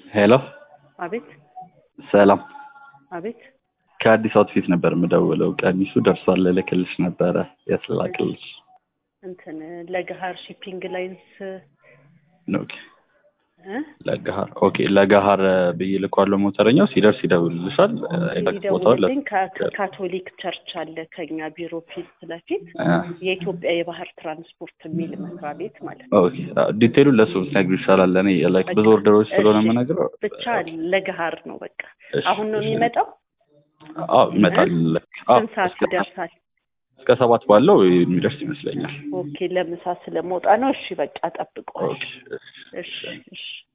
ሄሎ አቤት ሰላም አቤት ከአዲስ አውትፊት ነበር የምደውለው ቀሚሱ ደርሷል ልልክልሽ ነበረ የት ላክልሽ እንትን ለገሀር ሺፒንግ ላይንስ ኦኬ እ ለገሀር ኦኬ ለገሀር ብዬ ልኳለሁ ሞተረኛው ሲደርስ ይደውልልሻል ኤግዛክት ቦታውን ለ- ይደውልልኝ ከ- ካቶሊክ ቸርች አለ ከኛ ቢሮ ፊት ለፊት አ፣ የኢትዮጵያ የባህር ትራንስፖርት የሚል መስሪያ ቤት ማለት ነው። ኦኬ ዲቴሉን ለእሱ ብትነግሪው ይሻላል እኔ ላይክ ብዙ ኦርደሮች ስለሆነ እሺ። የምነግረው ብቻ ለገሀር ነው በቃ። እሺ፣ አሁን ነው እሺ። የሚመጣው? አዎ ይመጣል አዎ ስንት ሰዓት እስከ- ይደርሳል? እስከ ሰባት ባለው የሚደርስ ይመስለኛል ኦኬ ለምሳ ስለመውጣ ነው። እሺ በቃ ጠብቀዋል። ኦኬ እሺ፣ እሺ እሺ